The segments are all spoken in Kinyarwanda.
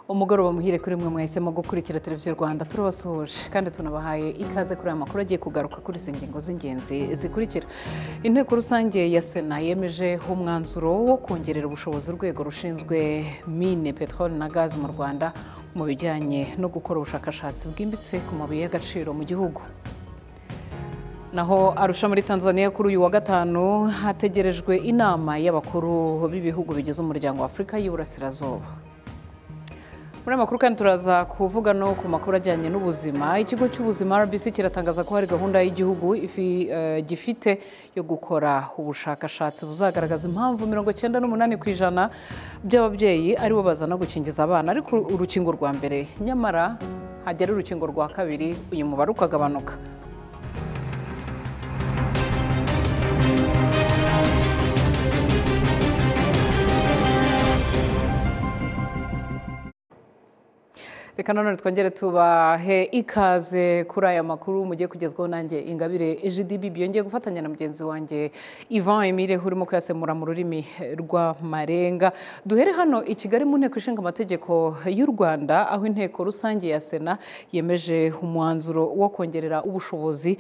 umugoroba muhire kuri mwe mwahisemo gukurikira televiziyo rwanda turabasuhuje kandi tunabahaye ikaze kuri aya makuru agiye kugaruka kuri izi ngingo z'ingenzi zikurikira inteko rusange ya sena yemeje umwanzuro wo kongerera ubushobozi urwego rushinzwe mine peteroli na gazi mu rwanda mu bijyanye no gukora ubushakashatsi bwimbitse ku mabuye y'agaciro mu gihugu naho arusha muri tanzania kuri uyu wa gatanu hategerejwe inama y'abakuru b'ibihugu bigize umuryango wa afurika y'uburasirazuba muri amakuru kandi turaza kuvuga no ku makuru ajyanye n'ubuzima ikigo cy'ubuzima rbc kiratangaza ko hari gahunda y'igihugu ifi- eh, gifite yo gukora ubushakashatsi buzagaragaza impamvu mirongo cyenda n'umunani ku ijana by'ababyeyi aribo bazana gukingiza abana ariko urukingo rwa mbere nyamara hagera urukingo rwa kabiri uyu mubare ukagabanuka reka nanone twongere tubahe ikaze kuri aya makuru mugiye kugezwaho nanjye ingabire ejidb byongeye gufatanya na mugenzi wanjye ivan emile urimo kuyasemura mu rurimi rw'amarenga duhere hano i kigali mu nteko ishinga amategeko y'u rwanda aho inteko rusange ya sena yemeje umwanzuro wo kongerera ubushobozi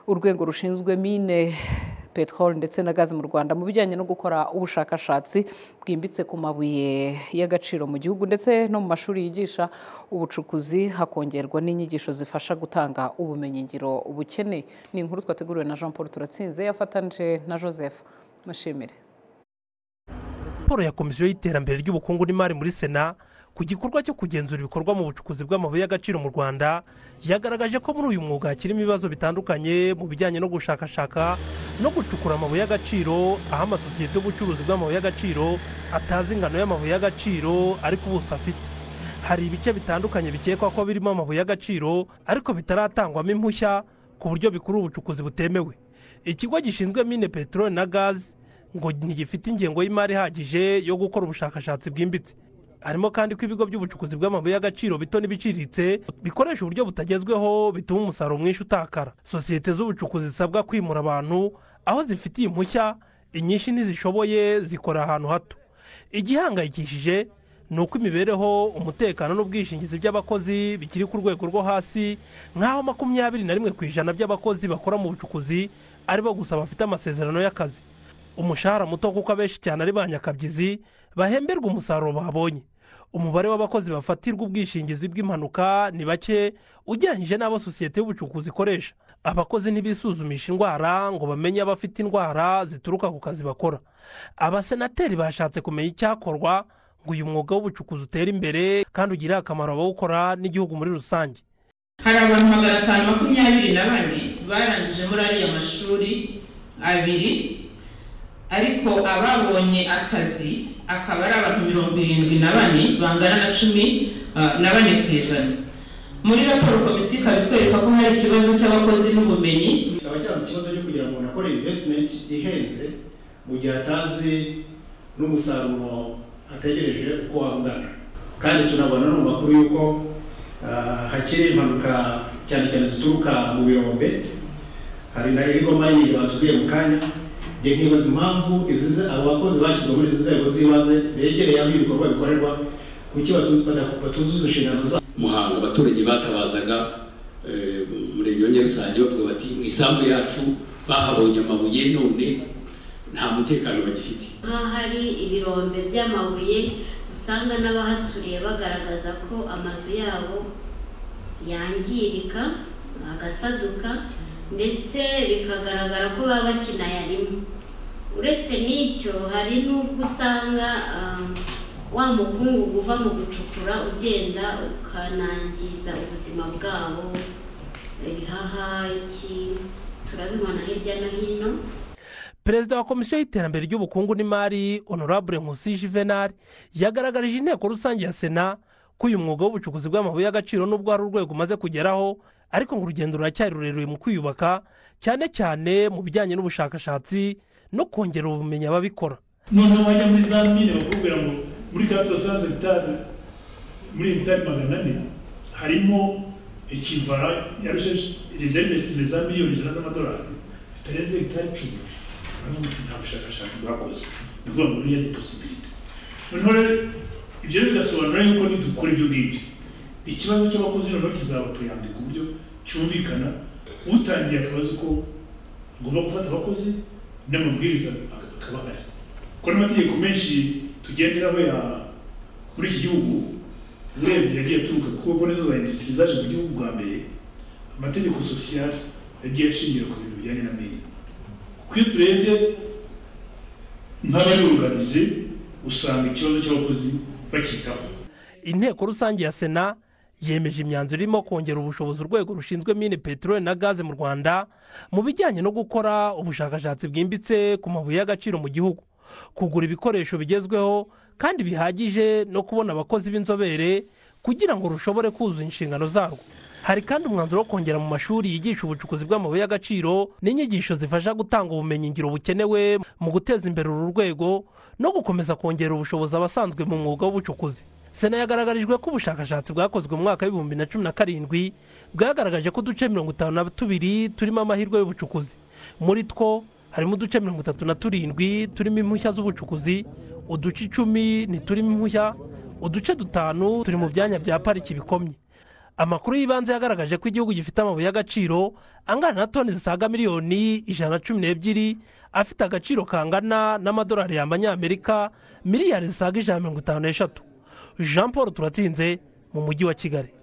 urwego rushinzwe mine peteroli ndetse na gazi mu rwanda mu bijyanye no gukora ubushakashatsi bwimbitse ku mabuye y'agaciro mu gihugu ndetse no mu mashuri yigisha ubucukuzi hakongerwa n'inyigisho zifasha gutanga ubumenyingiro bukeneye ni inkuru twateguriwe na jean paul turatsinze yafatanyije na joseph mushimire raporo ya komisiyo y'iterambere ry'ubukungu n'imari muri sena ku gikorwa cyo kugenzura ibikorwa mu bucukuzi bw'amabuye y'agaciro mu rwanda yagaragaje ko muri uyu mwuga hakirimo ibibazo bitandukanye mu bijyanye no gushakashaka no gucukura amabuye y'agaciro aho amasosiyete y'ubucuruzi bw'amabuye y'agaciro atazi ingano y'amabuye y'agaciro ariko ubuso afite hari ibice bitandukanye bikekwa ko birimo amabuye y'agaciro ariko bitaratangwamo impushya ku buryo bikuru ubucukuzi butemewe ikigo gishinzwe mine peteroli na gazi ngo ntigifite ingengo y'imari ihagije yo gukora ubushakashatsi bwimbitse harimo kandi ko ibigo by'ubucukuzi bw'amabuye y'agaciro bito n'ibiciriritse bikoresha uburyo butagezweho bituma umusaruro mwinshi utakara sosiyete z'ubucukuzi zisabwa kwimura abantu aho zifitiye impushya inyinshi ntizishoboye zikorera ahantu hato igihangayikishije ni uko imibereho umutekano n'ubwishingizi by'abakozi bikiri ku rwego rwo hasi nk'aho makumyabiri na rimwe ku ijana by'abakozi bakora mu bucukuzi aribo gusa bafite amasezerano y'akazi umushahara muto kuko abenshi cyane ari ba nyakabyizi bahemberwa umusaruro babonye umubare w'abakozi bafatirwa ubwishingizi bw'impanuka ni bake ugereranyije n'abo sosiyete y'ubucukuzi ikoresha abakozi ntibisuzumisha indwara ngo bamenye abafite indwara zituruka ku kazi bakora abasenateri bashatse kumenya icyakorwa ngo uyu mwuga w'ubucukuzi utere imbere kandi ugirire akamaro abawukora n'igihugu muri rusange hari abantu magana atanu makumyabiri na bane barangije muri ariya mashuri abiri ariko ababonye akazi akaba ari abantu mirongo irindwi na bane bangana na cumi ah, na bane ku ijana muri raporo komisiyo ikaba itwereka ko hari ikibazo cy'abakozi n'ubumenyi kikaba cyaba ikibazo cyo kugira ngo umuntu akore invesitimenti ihenze mu gihe atazi n'umusaruro ategereje uko waba ungana kandi tunabona no mu makuru y'uko ah, hakiri impanuka cyane cyane zituruka mu birombe hari na irigomanyi batubwiye mu kanya njye nkibaza impamvu izi ze- abo bakozi bashyizwe muri izi nzego z'ibanze begereye aho ibikorwa bikorerwa kuki batu- bada- batuzuza inshingano zabo muhanga abaturage batabazaga eh, umurenge wa nyarusange bavuga bati mu isambu yacu bahabonye amabuye none nta mutekano bagifite nk'aho hari ibirombe by'amabuye usanga n'abahaturiye bagaragaza ko amazu yabo yangirika agasaduka ndetse bikagaragara ko baba bakinayarimo uretse n'icyo hari n'ubwo usanga ah, wa mukungugu uva mu gucukura ugenda ukanangiza ubuzima bwabo ibihaha iki turabibona hirya no hino perezida wa komisiyo y'iterambere ry'ubukungu n'imari honorable nkusi juvenal yagaragarije inteko rusange ya sena ko uyu mwuga w'ubucukuzi bw'amabuye y'agaciro n'ubwo hari urwego umaze kugeraho ariko ngo urugendo ruracyari rurerure mu kwiyubaka cyane cyane mu bijyanye n'ubushakashatsi no kongerera ubumenyi ababikora noneho wajya muri za mine bakubwira ngo muri ka turasanze bitari muri bitari magana ane harimo ikivara yarusheje rezerivesitimenti za miliyoni ijana z'amadolari zitarenze bitari cumi baravuga uti nta bushakashatsi bwakoze ni ukuvuga ngo niyo posibilite noneho rero ibyo rero bigasobanura yuko nidukora ibyo ngibyo ikibazo cy'abakozi noneho kizaba tuyambi ku buryo cyumvikana utangiye akabazo ko ngomba gufata abakozi n'amabwiriza akaba ari kuko n'amategeko menshi tugenderaho ya muri iki gihugu urebye yagiye aturuka kuko mbona izo za industrie zaje mu gihugu bwa mbere amategeko sociale yagiye ashingira ku bintu bijyanye na mine kuko iyo turebye nk'abayuruganize usanga ikibazo cy'abakozi bakitaho inteko rusange ya sena yemeje imyanzuro irimo kongera ubushobozi urwego rushinzwe mine peteroli na gaze mu rwanda mu bijyanye no gukora ubushakashatsi bwimbitse ku mabuye y'agaciro mu gihugu kugura ibikoresho bigezweho kandi bihagije no kubona abakozi b'inzobere kugira ngo rushobore kuzuza inshingano zarwo hari kandi umwanzuro wo kongera mu mashuri yigisha ubucukuzi bw'amabuye y'agaciro n'inyigisho zifasha gutanga ubumenyingiro bukenewe mu guteza imbere uru rwego no gukomeza kongera ubushobozi abasanzwe mu mwuga w'ubucukuzi sena yagaragarijwe ko ubushakashatsi bwakozwe mu mwaka w'ibihumbi na cumi na karindwi bwagaragaje ko uduce mirongo itanu na tubiri turimo amahirwe y'ubucukuzi muri two harimo uduce mirongo itatu na turindwi turimo impushya z'ubucukuzi uduce icumi ntiturimo impushya uduce dutanu turi mu byanya bya pariki bikomye amakuru y'ibanze yagaragaje ko igihugu gifite amabuye y'agaciro angana na toni zisaga miliyoni ijana na cumi n'ebyiri afite agaciro kangana n'amadolari y'amanyamerika miliyari zisaga ijana na mirongo itanu n'eshatu jean paul turatsinze mu mujyi wa kigali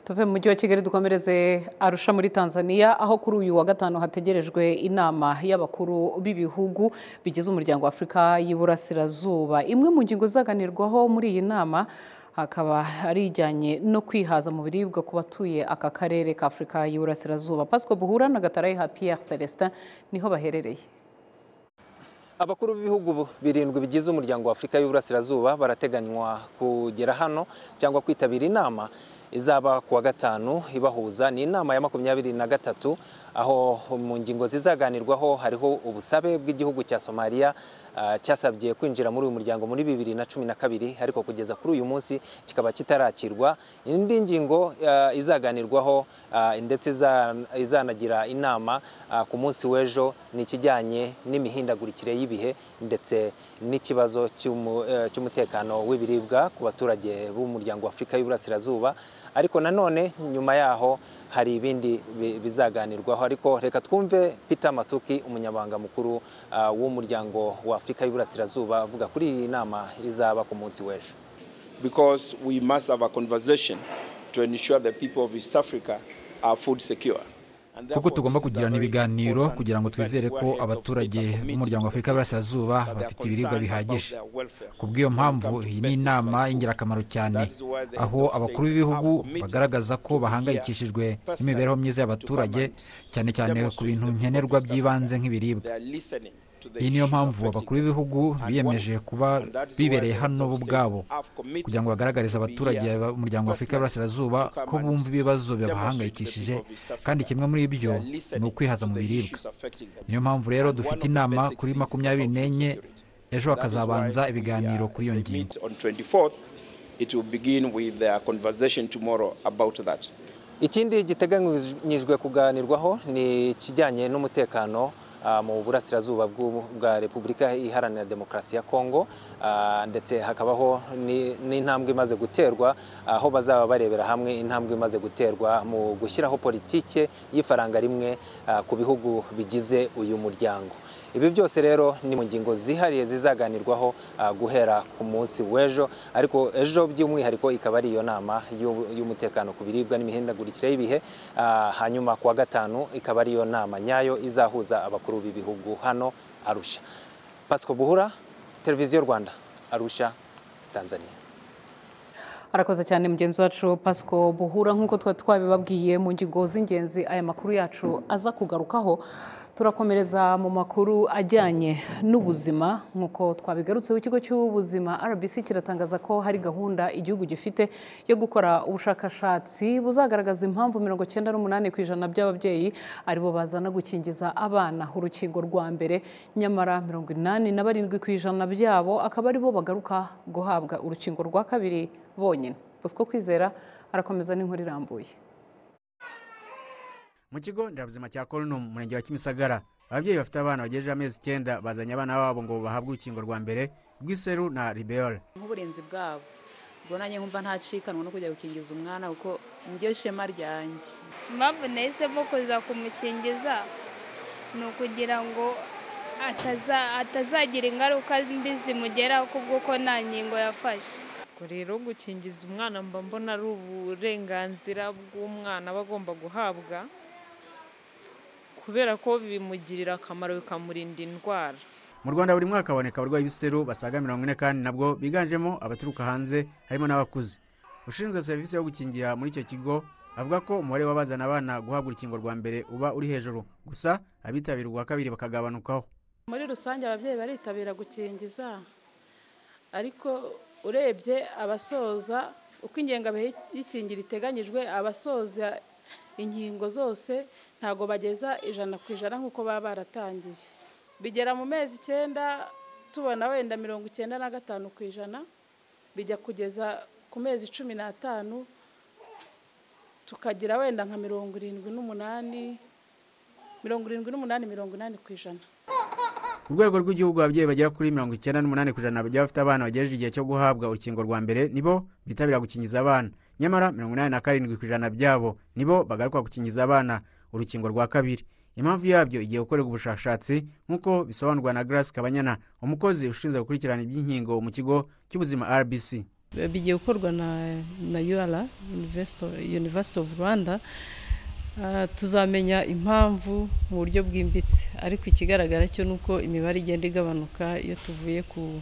tuve mu mujyi wa kigali dukomereze arusha muri tanzania aho kuri uyu wa gatanu hategerejwe inama y'abakuru b'ibihugu bigize umuryango wa afurika y'iburasirazuba imwe mu ngingo izaganirwaho muri iyi nama hakaba ari ijyanye no kwihaza mu biribwa ku batuye aka karere ka afurika y'iburasirazuba pasiko buhura na gatarayiha piyeri celestin niho baherereye abakuru b'ibihugu birindwi bigize umuryango wa afurika y'uburasirazuba barateganywa kugera hano cyangwa kwitabira inama izaba ku wa gatanu ibahuza ni inama ya makumyabiri na gatatu aho mu ngingo zizaganirwaho hariho ubusabe bw'igihugu cya somaliya cyasabye kwinjira muri uyu muryango muri bibiri na cumi na kabiri ariko kugeza kuri uyu munsi kikaba kitarakirwa indi ngingo izaganirwaho ndetse izanagira inama ku munsi w'ejo ni ikijyanye n'imihindagurikire y'ibihe ndetse n'ikibazo cy'umutekano w'ibiribwa ku baturage b'umuryango w'afurika y'uburasirazuba ariko nanone nyuma yaho hari ibindi bizaganirwaho ariko reka twumve Peter Mathuki umunyabanga mukuru w'umuryango wa afurika y'uburasirazuba avuga kuri iyi nama izaba ku munsi w'ejo because we must have a conversation to ensure the people of east africa are food secure kuko tugomba kugirana ibiganiro kugira ngo twizere ko abaturage b'umuryango w'afurika y'uburasirazuba bafite ibiribwa bihagije ku bw'iyo mpamvu iyi ni inama y'ingirakamaro cyane aho abakuru b'ibihugu bagaragaza ko bahangayikishijwe n'imibereho myiza y'abaturage cyane cyane ku bintu nkenerwa by'ibanze nk'ibiribwa iyi niyo mpamvu abakuru b'ibihugu biyemeje kuba bibereye hano bo ubwabo kugira ngo bagaragarize abaturage b'umuryango wa afurika y'uburasirazuba ko bumva ibibazo bibahangayikishije kandi kimwe muri ibyo ni ukwihaza mu biribwa niyo mpamvu rero dufite inama kuri makumyabiri n'enye ejo hakazabanza ibiganiro kuri iyo ngingo ikindi giteganyijwe kuganirwaho ni ikijyanye n'umutekano mu burasirazuba bwa repubulika iharanira demokarasi ya kongo ndetse hakabaho n'intambwe imaze guterwa aho bazaba barebera hamwe intambwe imaze guterwa mu gushyiraho politike y'ifaranga rimwe ku bihugu bigize uyu muryango ibi byose rero ni mu ngingo zihariye zizaganirwaho guhera ku munsi w'ejo ariko ejo by'umwihariko ikaba ari iyo nama y'umutekano ku biribwa n'imihindagurikire y'ibihe hanyuma ku wa gatanu ikaba ari iyo nama nyayo izahuza abakuru b'ibihugu hano arusha pasiko buhura televiziyo rwanda arusha tanzania arakoze cyane mugenzi wacu pasiko buhura nk'uko twari twabibabwiye mu ngingo z'ingenzi aya makuru yacu aza kugarukaho turakomereza mu makuru ajyanye n'ubuzima nk'uko twabigarutseho ikigo cy'ubuzima rbc kiratangaza ko hari gahunda igihugu gifite yo gukora ubushakashatsi buzagaragaza impamvu mirongo icyenda n'umunani ku ijana by'ababyeyi aribo bazana gukingiza abana urukingo rwa mbere nyamara mirongo inani na barindwi ku ijana byabo akaba aribo bagaruka guhabwa urukingo rwa kabiri bonyine bosco kwizera arakomeza n'inkuru irambuye mu kigo nderabuzima cya korunumu mu murenge wa kimisagara ababyeyi bafite abana bagejeje amezi icyenda bazanye abana babo ngo bahabwe urukingo rwa mbere bw'iseru na ribeole nk'uburinzi bwabo ubwo nanjye nkumva ntacikanwa no kujya gukingiza umwana kuko njye shema ryanjye impamvu nahisemo kuza kumukingiza ni ukugira ngo atazagira ingaruka mbi zimugeraho kubwo ko nta nkingo yafashe rero gukingiza umwana mba mbona ari uburenganzira bw'umwana aba agomba guhabwa kubera ko bimugirira akamaro bikamurinda indwara mu rwanda buri mwaka haboneka abarwayi b'iseru basaga mirongo ine kandi nabwo biganjemo abaturuka hanze harimo n'abakuze ushinzwe serivisi yo gukingira muri icyo kigo avuga ko umubare w'abazana abana guhabwa urukingo rwa mbere uba uri hejuru gusa abitabira urwa kabiri bakagabanukaho muri rusange ababyeyi baritabira gukingiza ariko urebye abasoza uko ingengabihe y'ikingira iteganyijwe abasoza inkingo zose ntabwo bageza ijana ku ijana nk'uko baba baratangiye bigera mu mezi icyenda tubona wenda mirongo icyenda na gatanu ku ijana bijya kugeza ku mezi cumi n'atanu tukagira wenda nka mirongo irindwi n'umunani mirongo irindwi n'umunani mirongo inani ku ijana ku rwego rw'igihugu ababyeyi bagera kuri mirongo icyenda n'umunani ku ijana bagiye bafite abana bagejeje igihe cyo guhabwa urukingo rwa mbere nibo bitabira gukingiza abana nyamara mirongo inani na karindwi ku ijana byabo nibo bagaruka gukingiza abana urukingo rwa kabiri impamvu yabyo igiye gukorerwa ubushakashatsi nk'uko bisobanurwa na grace kabanyana umukozi ushinzwe gukurikirana iby'inkingo mu kigo cy'ubuzima rbc bigiye gukorwa na na ura university of rwanda tuzamenya impamvu mu buryo bwimbitse ariko ikigaragara cyo ni uko imibare igenda igabanuka iyo tuvuye ku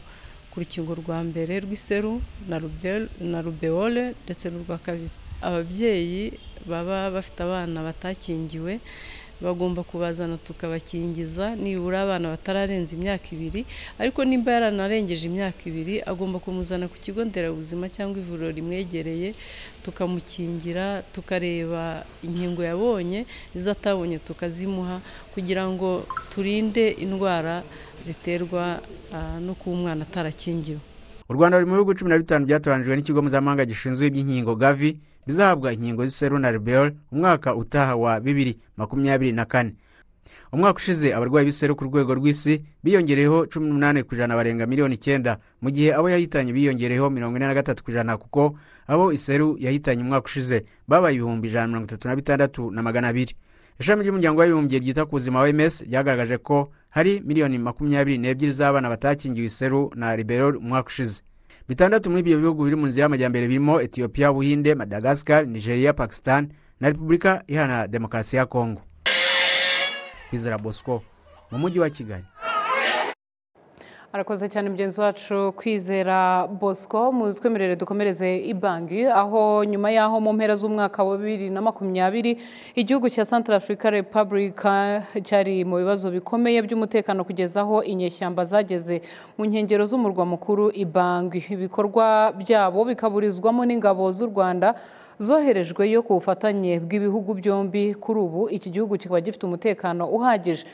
ku rukingo rwa mbere rw'iseru na rubeole ndetse n'urwa kabiri ababyeyi baba bafite abana batakingiwe bagomba kubazana tukabakingiza nibura abana batararenza imyaka ibiri ariko nimba yaranarengeje imyaka ibiri agomba kumuzana ku kigo nderabuzima cyangwa ivuriro rimwegereye tukamukingira tukareba inkingo yabonye izo atabonye tukazimuha kugira ngo turinde indwara ziterwa no kuba umwana atarakingiwe u rwanda ruri mu bihugu cumi na bitanu byatoranijwe n'ikigo mpuzamahanga gishinzwe iby'inkingo gavi bizahabwa inkingo z'iseru na rubeyori umwaka utaha wa bibiri makumyabiri na kane umwaka ushize abarwayi b'iseru ku rwego rw'isi biyongereyeho cumi n'umunani ku ijana barenga miliyoni icyenda mu gihe abo yahitanye biyongereyeho mirongo ine na gatatu ku ijana kuko abo iseru yahitanye umwaka ushize babaye ibihumbi ijana mirongo itatu na bitandatu na magana abiri ishami ry'umuryango w'abibumbye ryita ku buzima oms ryagaragaje ko hari miliyoni makumyabiri n'ebyiri z'abana batakingiwe iseru na rubeyori umwaka ushize bitandatu muri ibyo bihugu biri mu nzira y'amajyambere birimo etiyopiya ubuhinde madagascar nigeria pakistan na repubulika iharanira demokarasi ya kongo kwizera bosco mu mujyi wa kigali arakoze cyane mugenzi wacu kwizera bosco mu twemerere dukomereze ibangi aho nyuma y'aho mu mpera z'umwaka wa bibiri na makumyabiri igihugu cya santara afurika repubulika cyari mu bibazo bikomeye by'umutekano kugeza aho inyeshyamba zageze mu nkengero z'umurwa mukuru ibangi ibikorwa byabo bikaburizwamo n'ingabo z'u rwanda zoherejweyo ku bufatanye bw'ibihugu byombi kuri ubu iki gihugu kikaba gifite umutekano uhagije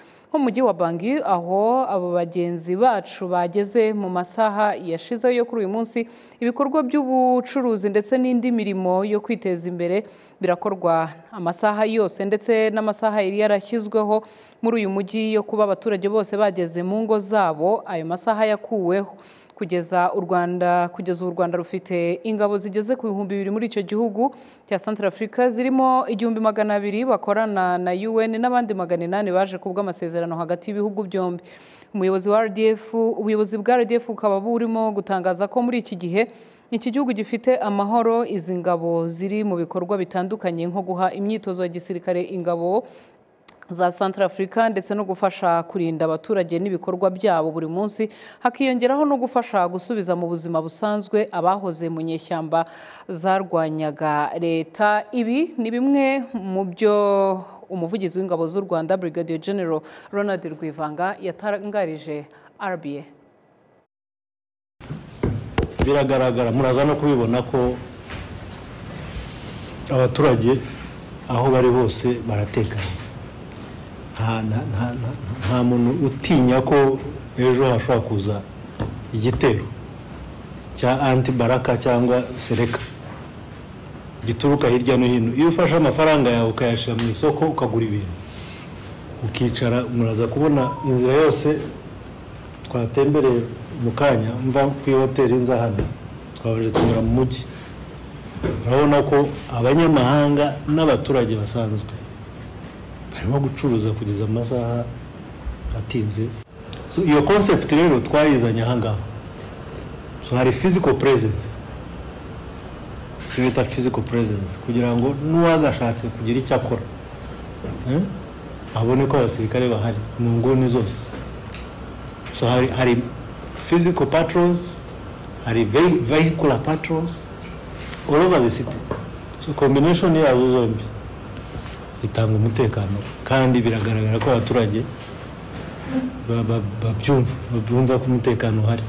mujyi wa bangi aho abo bagenzi bacu bageze mu masaha yashizeho yo kuri uyu munsi ibikorwa by'ubucuruzi ndetse n'indi mirimo yo kwiteza imbere birakorwa amasaha yose ndetse n'amasaha yari yarashyizweho muri uyu mujyi yo kuba abaturage bose bageze mu ngo zabo ayo masaha yakuweho kugeza u rwanda kugeza u rwanda rufite ingabo zigeze ku bihumbi bibiri muri icyo gihugu cya santara afurika zirimo igihumbi magana abiri bakorana na un n'abandi magana inani baje ku bw'amasezerano hagati y'ibihugu byombi umuyobozi wa rdf ubuyobozi bwa rdf bukaba burimo gutangaza ko muri iki gihe iki gihugu gifite amahoro izi ngabo ziri mu bikorwa bitandukanye nko guha imyitozo ya gisirikare ingabo za santara afurika ndetse no gufasha kurinda abaturage n'ibikorwa byabo buri munsi hakiyongeraho no gufasha gusubiza mu buzima busanzwe abahoze mu nyeshyamba zarwanyaga leta ibi ni bimwe mu byo umuvugizi w'ingabo z'u rwanda brigadier general ronald rwivanga yatangarije rba biragaragara muraza no kubibona ko abaturage aho bari hose baratekanye nta muntu utinya ko ejo hashobora kuza igitero cya antibaraka cyangwa sereka gituruka hirya no hino iyo ufashe amafaranga yawe ukayashyira mu isoko ukagura ibintu ukicara muraza kubona inzira yose twatembereye mu kanya mva ku hoteli nza hano twabaje tunyura mu mujyi urabona ko abanyamahanga n'abaturage basanzwe barimo gucuruza kugeza amasaha atinze So, iyo concept rero twayizanye ahangaha so hari physical presence icyo bita physical presence kugira ngo n'uwagashatse kugira icyo akora eh, abone ko abasirikare bahari mu nguni zose so hari, hari physical patrols hari ve- vehicular patrols all over the city so combination yazo zombi itanga umutekano kandi biragaragara ko abaturage ba- ba- babyumva babyumva ko umutekano uhari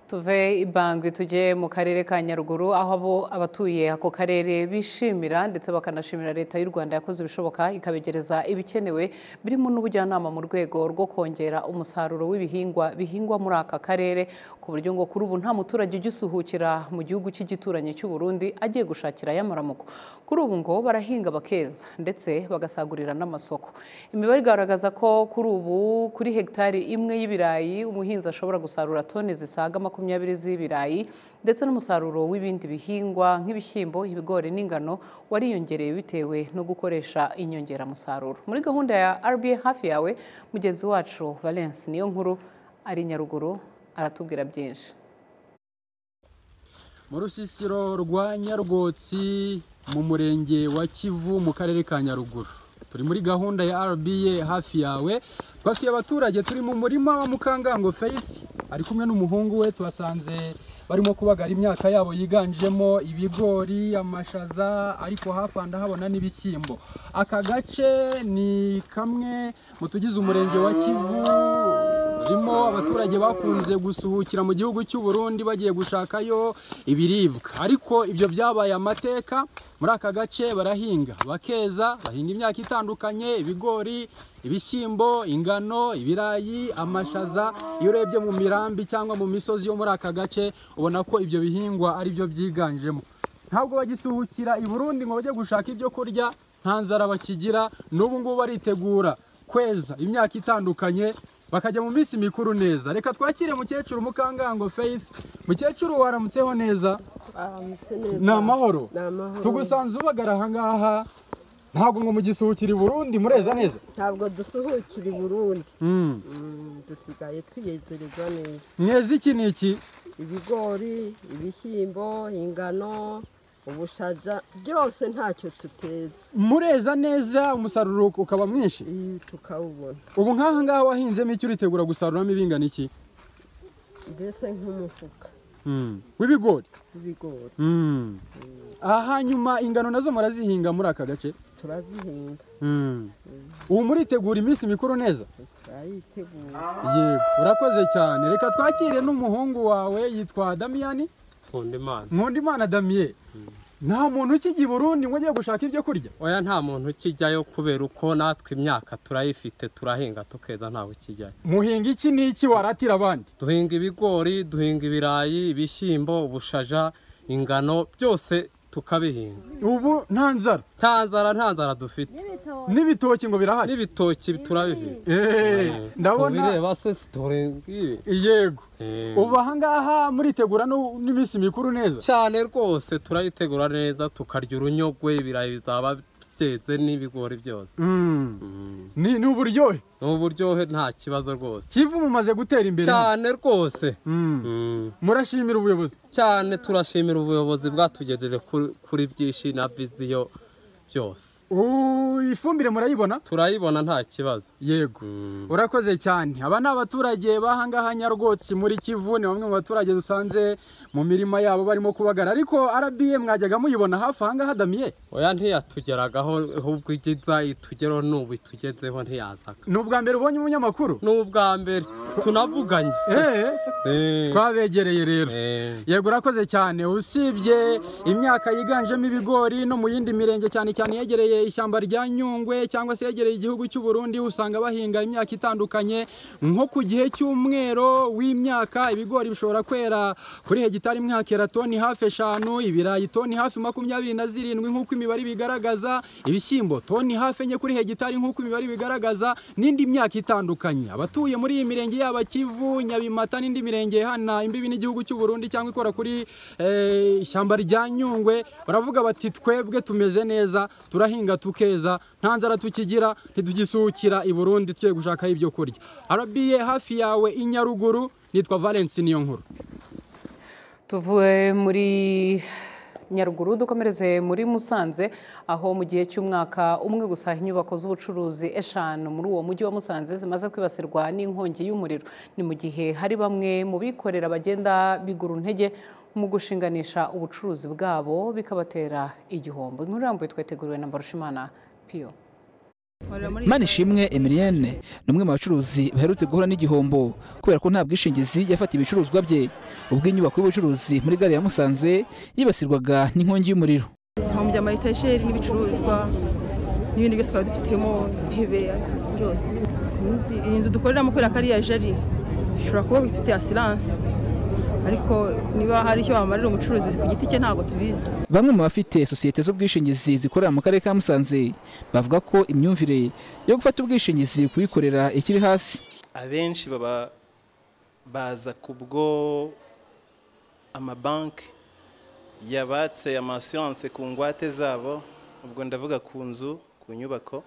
tuve ibangwi tujye mu karere ka nyaruguru aho abo abatuye ako karere bishimira ndetse bakanashimira leta y'u rwanda yakoze ibishoboka ikabegereza ibikenewe birimo n'ubujyanama mu rwego rwo kongera umusaruro w'ibihingwa bihingwa muri aka karere ku buryo ngo kuri ubu nta muturage ugisuhukira mu gihugu cy'igituranyi cy'u burundi agiye gushakira ay'amaramuko kuri ubu ngo barahinga bakeza ndetse bagasagurira n'amasoko imibare igaragaza ko kuri ubu kuri hegitari imwe y'ibirayi umuhinzi ashobora gusarura toni zisaga makumyabiri z'ibirayi ndetse n'umusaruro w'ibindi bihingwa nk'ibishyimbo ibigori n'ingano wariyongereye bitewe no gukoresha inyongeramusaruro muri gahunda ya rba hafi yawe mugenzi wacu valence niyo nkuru ari nyaruguru aratubwira byinshi mu rusisiro rwa nyarwotsi mu murenge wa kivu mu karere ka nyaruguru turi muri gahunda ya rba hafi yawe twasuye abaturage turi mu murima wa mukangango faith ari kumwe n'umuhungu we tuhasanze barimo kubagara imyaka yabo yiganjemo ibigori amashaza ariko hafi aha ndahabona n'ibishyimbo aka gace ni kamwe mu tugize umurenge wa kivu rurimo abaturage bakunze gusuhukira mu gihugu cy'u Burundi bagiye gushakayo ibiribwa ariko ibyo byabaye amateka muri aka gace barahinga bakeza bahinga imyaka itandukanye ibigori ibishyimbo ingano ibirayi amashaza iyo urebye mu mirambi cyangwa mu misozi yo muri aka gace ubona ko ibyo bihingwa ari byo byiganjemo ntabwo bagisuhukira i burundi ngo bajye gushaka ibyo kurya nta nzara bakigira n'ubu ngubu baritegura kweza imyaka itandukanye bakajya mu minsi mikuru neza reka twakire mukecuru mukangango faith mukecuru waramutseho neza ni amahoro tugusanze ubagara ahangaha ntabwo ngo mugisuhukire i burundi mureza neza ntabwo dusuhukira i burundi Mm. Mm, dusigaye twiyezereza neza mweza iki ni iki ibigori ibishyimbo ingano ubushaza byose ntacyo tuteza mureza neza umusaruro ukaba mwinshi tukawubona ubu nk'aha ngaha wahinzemo icyo uritegura gusaruramo ibingana iki mbese nk'umufuka Mm. w'ibigori w'ibigori Mm. aha hanyuma ingano nazo murazihinga muri aka gace turazihinga Mm. ubu muritegura iminsi mikuru neza turayitegura yego urakoze cyane reka twakire n'umuhungu wawe yitwa damiyani nkundimana nkundimana damiye nta muntu ukigiye i burundi ngo ugiye gushaka ibyo kurya oya nta muntu ukijyayo kubera uko natwe imyaka turayifite turahinga tukeza ntawe ukijyayo muhinga iki n'iki waratira abandi duhinga ibigori duhinga ibirayi ibishyimbo ubushaja ingano byose tukabihinga ubu nta nzara nta nzara nta nzara dufite n'ibitoki ngo birahari n'ibitoki turabifite Eh, ndabona- kubireba se siturenga ibi yego ubu ahangaha muritegura no- n'iminsi mikuru neza cyane rwose turayitegura neza tukarya urunyogwe ibirayi bizaba byeze n'ibigori byose Mm. ni ni uburyohe ni uburyohe nta kibazo rwose kivu mumaze gutera imbere cyane rwose murashimira ubuyobozi cyane turashimira ubuyobozi bwatugejeje kuri- kuri byinshi na viziyo byose Ubu ifumbire murayibona turayibona nta kibazo yego urakoze cyane aba ni abaturage b'ahangaha nyarwotsi muri kivu ni bamwe mu baturage dusanze mu mirima yabo barimo kubagara ariko rba mwajyaga muyibona hafi ahangaha damiye oya ntiyatugeragaho ahubwo igiza itugeraho n'ubu itugezeho ntiyazaga ni ubwa mbere ubonye umunyamakuru ni ubwa mbere tunavuganye twabegereye rero yego urakoze cyane usibye imyaka yiganjemo ibigori no mu yindi mirenge cyane cyane yegereye ishyamba rya nyungwe cyangwa se yegereye igihugu cy'u Burundi usanga bahinga imyaka itandukanye nko ku gihe cy'umwero w'imyaka ibigori bishobora kwera kuri hegitari imwe hakera toni hafi eshanu ibirayi toni hafi makumyabiri na zirindwi nk'uko imibare ibigaragaza ibishyimbo toni hafi enye kuri hegitari nk'uko imibare ibigaragaza n'indi myaka itandukanye abatuye muri iyi mirenge yaba kivu nyabimata n'indi mirenge ihana imbibi n'igihugu cy'u Burundi cyangwa ikora kuri eh, ishyamba rya nyungwe baravuga bati twebwe tumeze neza turahinga tukeza nta nzara tukigira ntidugisukira i burundi tugiye gushakaho ibyo kurya arabiye hafi yawe i nyaruguru nitwa valence niyo nkuru tuvuye muri nyaruguru dukomereze muri musanze aho mu gihe cy'umwaka umwe gusa inyubako z'ubucuruzi eshanu muri uwo mujyi wa musanze zimaze kwibasirwa n'inkongi y'umuriro ni mu gihe hari bamwe mu bikorera bagenda bigura intege mu gushinganisha ubucuruzi bwabo bikabatera igihombo inkuru irambuye twateguriwe na mbarushimana piyo manishimwe emilienne ni umwe mu bacuruzi baherutse guhura n'igihombo kubera ko nta bwishingizi yafatiye ibicuruzwa bye ubwo inyubako y'ubucuruzi muri gare ya musanze yibasirwaga n'inkongi y'umuriro hahombye amayetageri n'ibicuruzwa n'ibindi byose twari dufitemo intebe byose sinzi iyi nzu dukoreramo kubera ko ari iya jari ishobora kuba bifite asiranse ariko niba hari icyo wamarira umucuruzi ku giti cye ntabwo tubizi bamwe mu bafite sosiyete z'ubwishingizi zikorera mu karere ka musanze bavuga ko imyumvire yo gufata ubwishingizi kuyikorera ikiri hasi abenshi baba baza kubwo amabanki yabatse amasiyanse ku ngwate zabo ubwo ndavuga ku nzu ku nyubako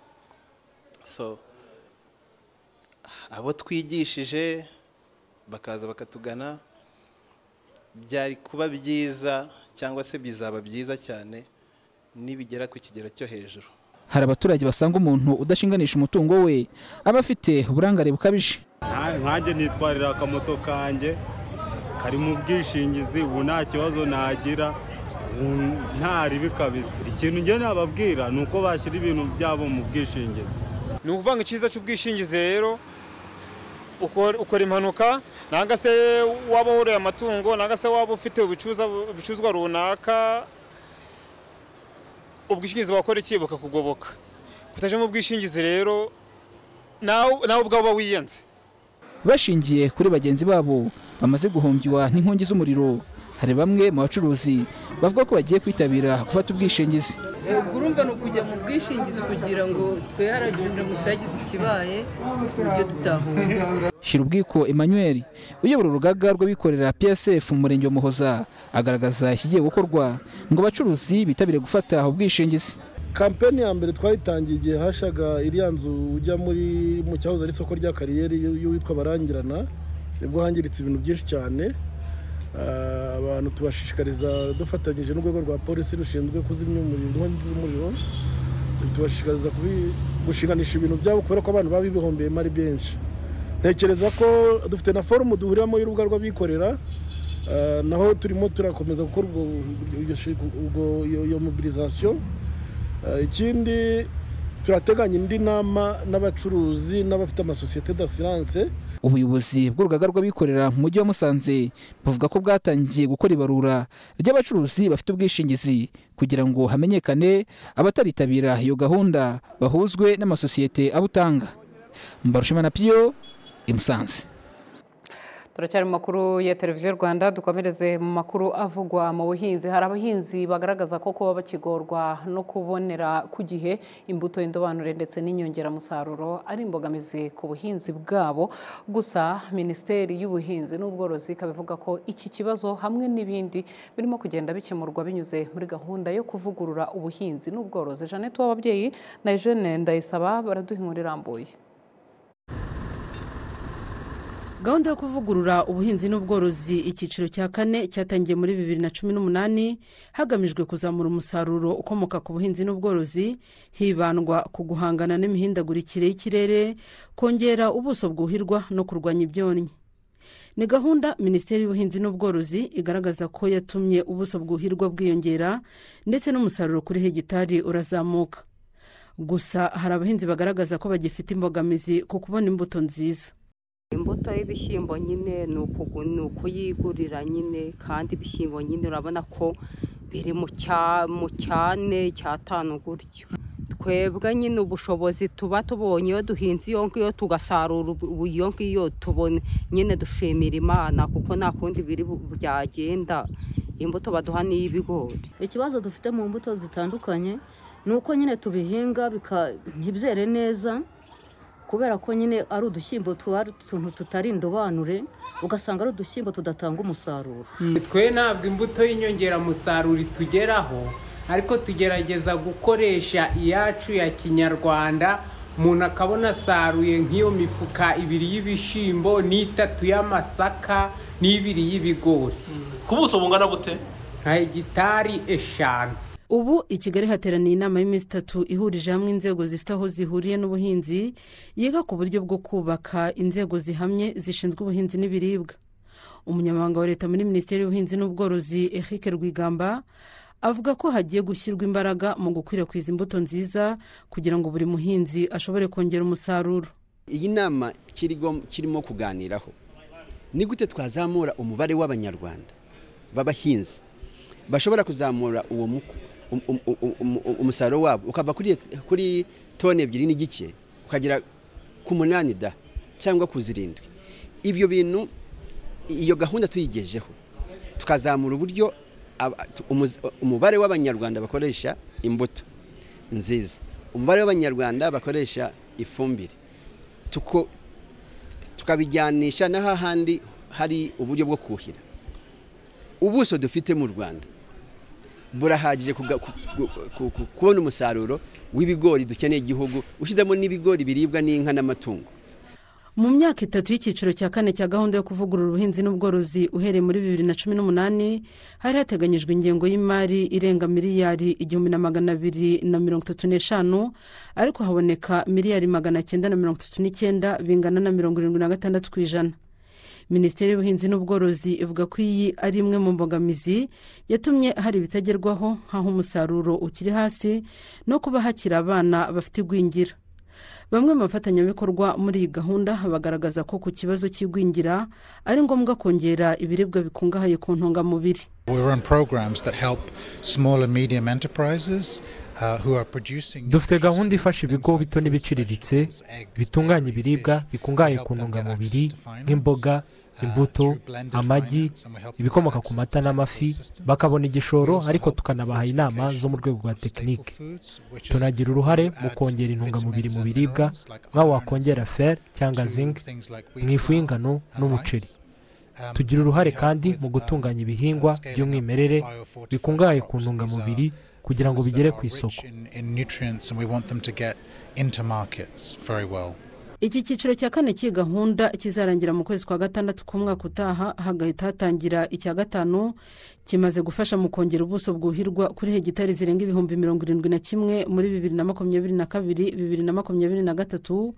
so abo twigishije bakaza bakatugana byari kuba byiza cyangwa se bizaba byiza cyane nibigera ku kigero cyo hejuru hari abaturage basanga umuntu udashinganisha umutungo we aba afite uburangare bukabije nkanjye nitwarira akamoto kanjye kari mu bwishingizi ubu nta kibazo nagira ntaribi kabisa ikintu njye nababwira ni uko bashyira ibintu byabo mu bwishingizi ni ukuvuga ngo icyiza cy'ubwishingizi rero ukora impanuka nanga se waba woroye amatungo nanga se waba ufite ibicuruzwa runaka ubwishingizi wakora iki bukakugoboka kutaje mu bwishingizi rero nawe ubwawe uba wiyenze bashingiye kuri bagenzi babo bamaze guhombywa n'inkongi z'umuriro hari bamwe mu bacuruzi bavuga ko bagiye kwitabira gufata ubwishingizi ubwo urumva ni ukujya mu bwishingizi kugira ngo twiharagiwe ndamutse hagize ikibaye ibyo tutahuye shyira ubwiko emmanuel uyobora urugaga rw'abikorera psf mu murenge wa muhoza agaragaza ikigiye gukorwa ngo abacuruzi bitabire gufata ubwishingizi kampeni ya mbere twayitangiye igihe hashaga iriya nzu ujya muri mu cyahoze ari isoko rya kariyeri y'uwitwa barangirana nibwo hangiritse ibintu byinshi cyane abantu tubashishikariza dufatanyije n'urwego rwa polisi rushinzwe kuzimya umuriro inkongi z'umuriro tubashishikariza gushinganisha ibintu byabo kubera ko abantu baba bihombeyemo ari benshi ntekereza ko dufite na forumu duhuriramo y'urubuga rw'abikorera naho turimo turakomeza gukora iyo mobilizasiyo ikindi turateganya indi nama n'abacuruzi n'abafite amasosiyete d'asiranse ubuyobozi bw'urugaga rw'abikorera mu mujyi wa musanze buvuga ko bwatangiye gukora ibarura ry'abacuruzi bafite ubwishingizi kugira ngo hamenyekane abataritabira iyo gahunda bahuzwe n'amasosiyete abutanga mbarushima na piyo imusanze turacyari mu makuru ya televiziyo rwanda dukomereze mu makuru avugwa mu buhinzi hari abahinzi bagaragaza ko kuba bakigorwa no kubonera ku gihe imbuto y'indobanure ndetse n'inyongeramusaruro ari imbogamizi ku buhinzi bwabo gusa minisiteri y'ubuhinzi n'ubworozi ikaba ivuga ko iki kibazo hamwe n'ibindi birimo kugenda bikemurwa binyuze muri gahunda yo kuvugurura ubuhinzi n'ubworozi jeannette w'ababyeyi na eugene ndayisaba baraduha inkuru irambuye gahunda yo kuvugurura ubuhinzi n'ubworozi icyiciro cya kane cyatangiye muri bibiri na cumi n'umunani hagamijwe kuzamura umusaruro ukomoka ku buhinzi n'ubworozi hibandwa ku guhangana n'imihindagurikire y'ikirere kongera ubuso bwuhirwa no kurwanya ibyonnyi ni gahunda minisiteri y'ubuhinzi n'ubworozi igaragaza ko yatumye ubuso bwuhirwa bwiyongera ndetse n'umusaruro kuri hegitari urazamuka gusa hari abahinzi bagaragaza ko bagifite imbogamizi ku kubona imbuto nziza imbuto y'ibishyimbo nyine ni ukuyigurira nyine kandi ibishyimbo nyine urabona ko biri mu cyane cya tanu gutyo twebwe nyine ubushobozi tuba tubonye iyo duhinze iyo ngiyo tugasarura ubu- iyo ngiyo tubone nyine dushimira imana kuko nta kundi biri bu- byagenda imbuto baduha ni iy'ibigori ikibazo dufite mu mbuto zitandukanye ni uko nyine tubihinga bika- ntibyere neza kubera ko nyine ari udushyimbo tuba ari utuntu tutari indobanure ugasanga ari udushyimbo tudatanga umusaruro twe ntabwo imbuto y'inyongeramusaruro itugeraho ariko tugerageza gukoresha iyacu ya kinyarwanda umuntu akabona asaruye nk'iyo mifuka ibiri y'ibishyimbo n'itatu y'amasaka n'ibiri y'ibigori ku buso bungana bute nka hegitari eshanu ubu i kigali hateraniye inama y'iminsi itatu ihurije hamwe inzego zifite aho zihuriye n'ubuhinzi yiga ku buryo bwo kubaka inzego zihamye zishinzwe ubuhinzi n'ibiribwa umunyamabanga wa leta muri minisiteri y'ubuhinzi n'ubworozi eric rwigamba avuga ko hagiye gushyirwa imbaraga mu gukwirakwiza imbuto nziza kugira ngo buri muhinzi ashobore kongera umusaruro iyi nama kirigom- kirimo kuganiraho ni gute twazamura umubare w'abanyarwanda b'abahinzi bashobora kuzamura uwo muku- um- um- um- um- umusaruro wabo ukava kuri kuri toni ebyiri n'igice ukagera ku munani da cyangwa ku zirindwi ibyo bintu iyo gahunda tuyigejeho tukazamura uburyo aba- tu- umuz- umubare w'abanyarwanda bakoresha imbuto nziza umubare w'abanyarwanda bakoresha ifumbire tuko tukabijyanisha n'ahahandi hari uburyo bwo kuhira ubuso dufite mu rwanda burahagije kuga- ku- ku- ku- ku- kubona umusaruro w'ibigori dukeneye igihugu ushyizemo n'ibigori biribwa n'inka n'amatungo mu myaka itatu y'icyiciro cya kane cya gahunda yo kuvugurura ubuhinzi n'ubworozi uhereye muri bibiri na cumi n'umunani hari hateganyijwe ingengo y'imari irenga miliyari igihumbi na magana abiri na mirongo itatu n'eshanu ariko haboneka miliyari magana cyenda na mirongo itatu n'icyenda bingana na mirongo irindwi na gatandatu ku ijana minisiteri y'ubuhinzi n'ubworozi ivuga ko iyi ari imwe mu mbogamizi yatumye hari ibitagerwaho nk'aho umusaruro ukiri hasi no kuba hakiri abana bafite igwingira bamwe mu bafatanyabikorwa muri iyi gahunda bagaragaza ko ku kibazo cy'igwingira ari ngombwa kongera ibiribwa bikungahaye ku ntungamubiri We're on programs that help small and medium enterprises uh, who are producing. dufite gahunda ifasha ibigo bito n'ibiciriritse bitunganya ibiribwa bikungahaye ku ntungamubiri nk'imboga imbuto amagi ibikomoka ku mata n'amafi bakabona igishoro ariko tukanabaha inama zo mu rwego rwa tekinike tunagira uruhare mu kongera intungamubiri mu biribwa nk'aho wakongera fer cyangwa zinc mu ifu y'ingano n'umuceri tugira uruhare kandi mu gutunganya ibihingwa by'umwimerere bikungahaye ku ntungamubiri kugira ngo bigere ku isoko in, in nutrients and we want them to get into markets very well. iki cyiciro cya kane cy'iyi gahunda kizarangira mu kwezi kwa gatandatu k'umwaka utaha hagahita hatangira icya gatanu kimaze gufasha mu kongera ubuso bwuhirwa kuri hegitari zirenga ibihumbi mirongo irindwi na kimwe muri bibiri na makumyabiri na kabiri bibiri na makumyabiri na gatatu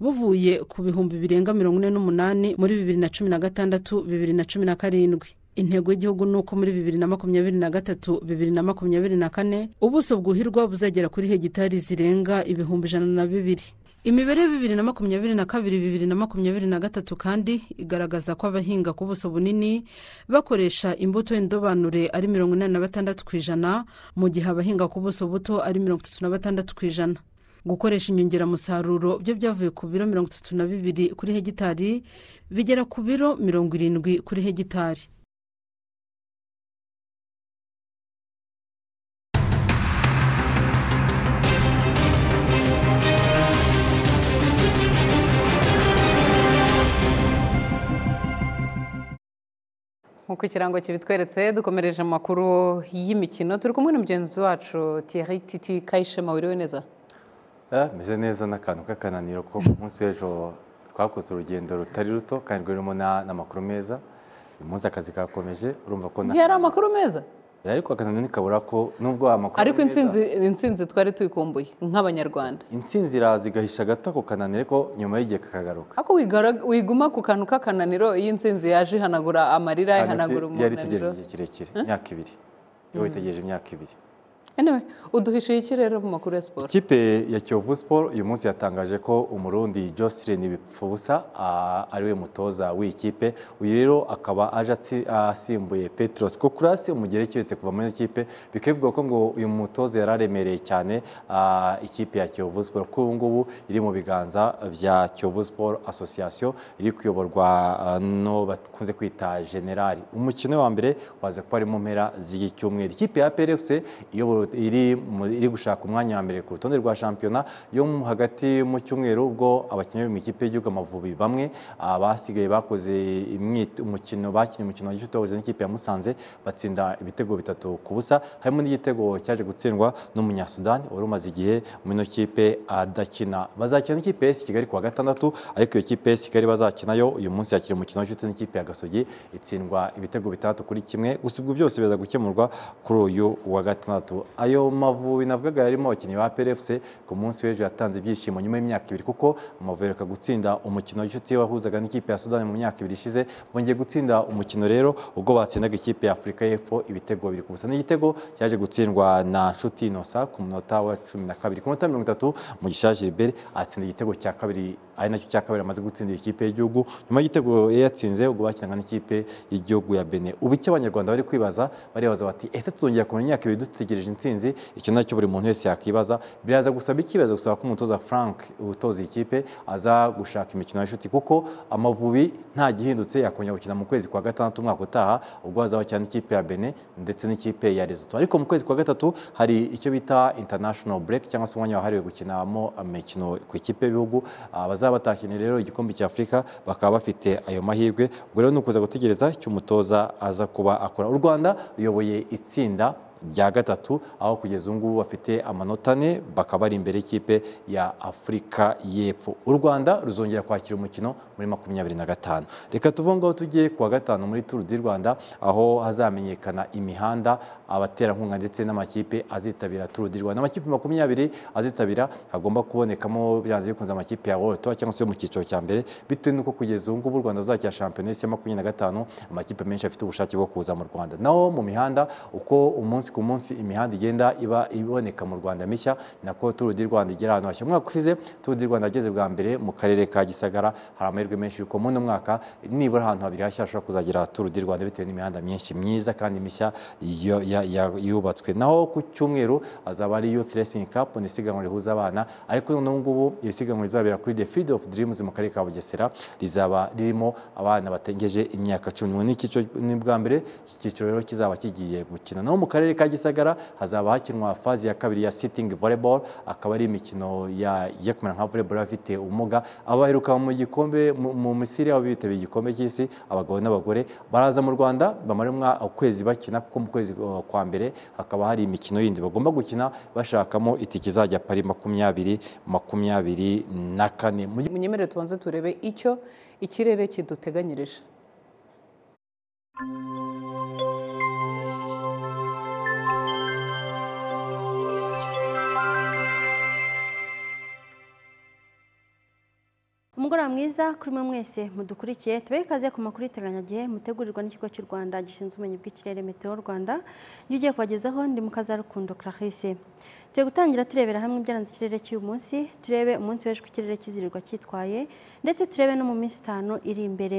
buvuye ku bihumbi birenga mirongo ine n'umunani muri bibiri na cumi na gatandatu bibiri na cumi na karindwi intego y'igihugu ni uko muri bibiri na makumyabiri na gatatu bibiri na makumyabiri na kane ubuso bwuhirwa buzagera kuri hegitari zirenga ibihumbi ijana na bibiri imibare ya bibiri na makumyabiri na kabiri bibiri na makumyabiri na gatatu kandi igaragaza ko abahinga ku buso bunini bakoresha imbuto y'indobanure ari mirongo inani na batandatu ku ijana mu gihe abahinga ku buso buto ari mirongo itatu na batandatu ku ijana gukoresha inyongeramusaruro byo byavuye ku biro mirongo itatu na bibiri kuri hegitari bigera ku biro mirongo irindwi kuri hegitari nk'uko ikirango kibitweretse dukomereje mu makuru y'imikino turi kumwe na mugenzi wacu Thierry titi kayishema wiriwe neza Ah, meze neza n'akantu k'akananiro ko ku munsi w'ejo twakoze urugendo rutari ruto kandi rurimo na- n'amakuru meza uyu munsi akazi kakomeje urumva ko na- ntiyari amakuru meza ariko akananiro ntikabura ko nubwo amakuru ariko meza- intsinzi- intsinzi twari tuyikumbuye nk'abanyarwanda intsinzi iraza igahisha gato ako kananiro ariko nyuma y'igihe kakagaruka ariko wigara- wiguma ku kantu k'akananiro iyo intsinzi yaje ihanagura amarira Hagati ihanagura yari itegereje umunaniro igihe kirekire Eh? imyaka ibiri yari Mhm. itegereje imyaka ibiri uduhishiye iki rero mu makuru ya siporo ikipe ya kiyovu siporo uyu munsi yatangaje ko umurundi jocelyn bipfusa ariwe mutoza w'iyi kipe uyu rero akaba aje atsi- asimbuye petros kokurasi umugereki uretse kuva muri iyo kipe bikaba bivugwa ko ngo uyu mutoza yari aremereye cyane ah, ikipe ya kiyovu siporo ko ubu ngubu iri mu biganza bya kiyovu siporo asosiyasiyo iri kuyoborwa ah, n'uwo bakunze kwita generali umukino wa mbere waza kuba ari mu mpera z'iki cyumweru ikipe ya prfc iyobora- iri mu- iri gushaka umwanya wa mbere ku rutonde rwa shampiyona yo mu- hagati mu cyumweru ubwo abakinnyi bo mu ikipe y'igihugu amavubi bamwe ah, basigaye bakoze imyit- umukino bakinnye umukino w'igitutu wabuze n'ikipe ya musanze batsinda ibitego bitatu ku busa harimo n'igitego cyaje gutsindwa n'umunyasudani wari umaze igihe muri ino kipe adakina bazakina n'ikipe ya AS kigali ku wa gatandatu ariko iyo kipe ya AS kigali bazakinayo uyu munsi yakira umukino w'igitutu n'ikipe ya gasogi itsindwa ibitego bitandatu kuri kimwe gusa ibyo byose biza gukemurwa kuri uyu wa gatandatu ayo mavubi navugaga yarimo abakinnyi ba PRFC ku munsi w'ejo yatanze ibyishimo nyuma y'imyaka ibiri kuko amavubi aheruka gutsinda umukino w'inshuti wahuzaga n'ikipe ya Sudani mu myaka ibiri ishize bongeye gutsinda umukino rero ubwo batsindaga ikipe ya Afurika y'Epfo ibitego biri ku busa n'igitego cyaje gutsindwa na Nshuti Innocent ku munota wa cumi na kabiri ku munota mirongo itatu Mugisha Gilbert atsinda igitego cya kabiri ari nacyo cya kabiri amaze gutsindira ikipe y'igihugu nyuma y'igitego yatsinze ubwo bakinaga n'ikipe y'igihugu ya Benin ubu icyo abanyarwanda bari kwibaza baribaza bati ese tuzongera kumenya imyaka ibiri dutegereje intsinzi icyo nacyo buri muntu wese yakwibaza biraza gusaba iki biraza gusaba ko umutoza Frank utoza iyi kipe aza gushaka imikino y'inshuti kuko amavubi nta gihindutse yakongera gukina mu kwezi kwa gatandatu umwaka utaha ubwo hazaba cyane ikipe ya Benin ndetse n'ikipe ya Lesotho ariko mu kwezi kwa gatatu hari icyo bita international break cyangwa se umwanya wahariwe gukinamo imikino ku ikipe y'ibihugu Ah, bazaba batakinira rero igikombe cya Afurika bakaba bafite ayo mahirwe ubwo rero ni ukuza gutegereza icyo umutoza aza kuba akora u Rwanda ruyoboye itsinda rya gatatu aho kugeza ubu ngubu bafite amanota ane bakaba bari imbere y'ikipe ya Afurika y'Epfo u Rwanda ruzongera kwakira umukino muri makumyabiri na gatanu reka tuve aho ngaho tujye ku wa gatanu muri Tour du Rwanda aho hazamenyekana imihanda abaterankunga ndetse n'amakipe azitabira Tour du Rwanda amakipe makumyabiri azitabira hagomba kubonekamo byanze bikunze amakipe ya World Tour cyangwa se yo mu cyiciro cya mbere bitewe n'uko kugeza ubu ngubu u Rwanda ruzakira shampiyona y'isi ya makumyabiri na gatanu amakipe menshi afite ubushake bwo kuza mu Rwanda naho mu mihanda uko umunsi ku munsi imihanda igenda iba iboneka mu Rwanda mishya nako Tour du Rwanda igera ahantu hashya umwaka ushize Tour du Rwanda yageze bwa mbere mu karere ka Gisagara hari amahirwe menshi yuko muri uno mwaka nibura ahantu habiri hashya hashobora kuzagira Tour du Rwanda bitewe n'imihanda myinshi myiza kandi mishya yo- ya- ya- yubatswe naho ku cyumweru hazaba ari Youth Racing Cup ni isiganwa rihuza abana ariko noneho ngubu iri siganwa rizabera kuri The Field of Dreams mu karere ka Bugesera rizaba ririmo abana batengeje imyaka cumi n'umwe n'icyiciro ni bwa mbere iki cyiciro rero kizaba kigiye gukina naho mu karere ka Gisagara hazaba hakinwa fazi ya kabiri ya sitting volleyball akaba ari imikino ya igiye kumera nka volleyball afite ubumuga abaheruka mu gikombe mu- mu Misiri abo bitabiriye igikombe cy'isi abagabo n'abagore baraza mu Rwanda bamara umwa- ukwezi bakina kuko mu kwezi uh, kwa mbere hakaba hari imikino yindi bagomba gukina bashakamo itike izajya pari makumyabiri makumyabiri na kane mu gihe munyemerere tubanze turebe icyo ikirere kiduteganyirije umugoroba mwiza kuri mwe mwese mudukurikiye tubahe ikaze ku makuru y'iteganyagihe mutegurirwa n'ikigo cy'u rwanda gishinzwe ubumenyi bw'ikirere meteo rwanda njye ugiye kubagezaho ndi mu kazarukundo clarisse tugiye gutangira turebera hamwe ibyaranze ikirere cy'uyu munsi turebe umunsi w'ejo uko ikirere kizirirwa cyitwaye ndetse turebe no mu minsi itanu iri imbere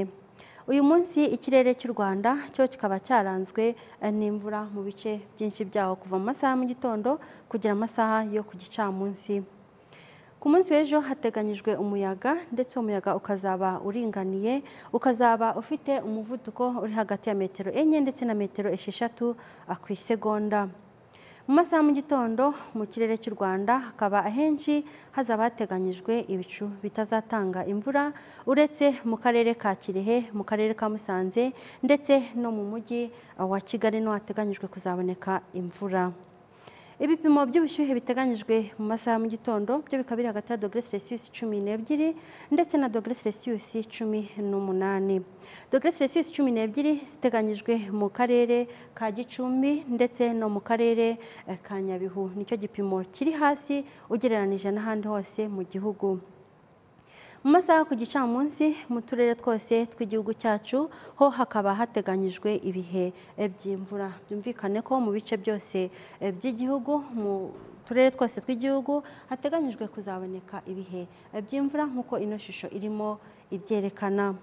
uyu munsi ikirere cy'u rwanda cyo kikaba cyaranzwe eh, n'imvura mu bice byinshi byaho kuva mu masaha ya mu gitondo kugera amasaha yo ku gicamunsi ku munsi w'ejo hateganyijwe umuyaga ndetse uwo muyaga ukazaba uringaniye ukazaba ufite umuvuduko uri hagati ya metero enye ndetse na metero esheshatu ah, ku isegonda mu masaha ya mu gitondo mu kirere cy'u rwanda hakaba ahenshi hazaba hateganyijwe ibicu bitazatanga imvura uretse mu karere ka kirehe mu karere ka musanze ndetse no mu mujyi ah, wa kigali niho hateganyijwe kuzaboneka imvura ibipimo by'ubushyuhe biteganyijwe mu masaha ya mu gitondo byo bikaba biri hagati ya dogere celsius cumi n'ebyiri ndetse na dogere celsius cumi n'umunani dogere celsius cumi n'ebyiri ziteganyijwe mu karere ka gicumbi ndetse no mu karere eh, ka nyabihu nicyo gipimo kiri hasi ugereranije n'ahandi hose mu gihugu mu masaha ku gicamunsi mu turere twose tw'igihugu cyacu ho hakaba hateganyijwe ibihe eh, by'imvura byumvikane ko mu bice byose eh, by'igihugu mu turere twose tw'igihugu hateganyijwe kuzaboneka ibihe eh, by'imvura nk'uko ino shusho irimo ibyerekana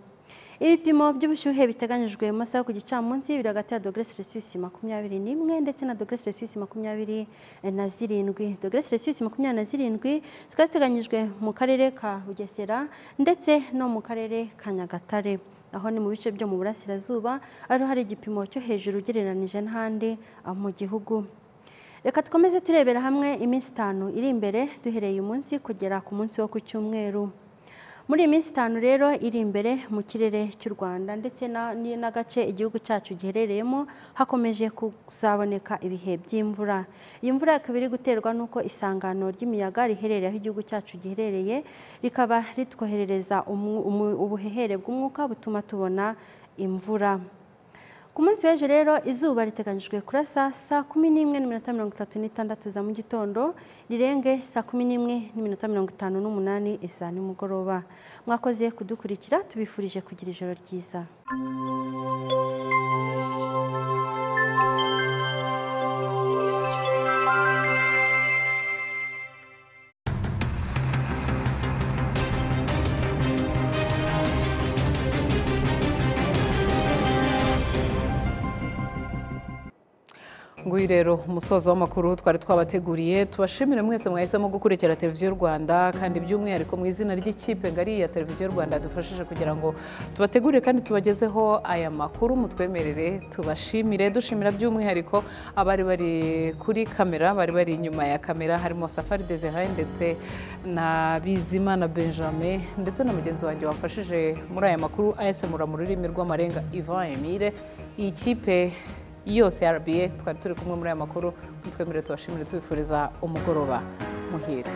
ibipimo by'ubushyuhe biteganyijwe mu masaha yo ku gicamunsi biri hagati ya dogere selisiyusi makumyabiri n'imwe ndetse na dogere selisiyusi makumyabiri na zirindwi dogere selisiyusi makumyabiri na zirindwi zikaba ziteganyijwe mu karere ka bugesera ndetse no mu karere ka nyagatare aho ni mu bice byo mu burasirazuba ariho hari igipimo cyo hejuru ugereranije n'ahandi ah, mu gihugu reka dukomeze turebera hamwe iminsi itanu iri imbere duhereye umunsi kugera ku munsi wo ku cyumweru muri iyi minsi itanu rero iri imbere mu kirere cy'u rwanda ndetse na- ni- n'agace igihugu cyacu giherereyemo hakomeje kuzaboneka ibihe by'imvura iyi mvura ikaba iri guterwa n'uko isangano ry'imiyaga riherereye aho igihugu cyacu giherereye rikaba ritwoherereza umwu- umu- ubuhehere bw'umwuka butuma tubona imvura ku munsi w'ejo rero izuba riteganyijwe kurasa saa kumi n'imwe n'iminota mirongo itatu n'itandatu za mu gitondo rirenge saa kumi n'imwe n'iminota mirongo itanu n'umunani za nimugoroba mwakoze kudukurikira tubifurije kugira ijoro ryiza nguyu rero umusozo w'amakuru twari twabateguriye tubashimire mwese mwahisemo gukurikira televiziyo y'u rwanda kandi by'umwihariko mu izina ry'ikipe ngari ya televiziyo y'u rwanda dufashije kugira ngo tubategurire kandi tubagezeho aya makuru mutwemerere tubashimire dushimira by'umwihariko abari bari kuri kamera bari bari inyuma ya kamera harimo safari dezihaye ndetse na bizimana benjamin ndetse na mugenzi wanjye wafashije muri aya makuru ayasemura mu rurimi rw'amarenga ivan emile iyi kipe yose ya RBA twari turi kumwe muri aya makuru mutwemerere tubashimire tubifuriza umugoroba muhire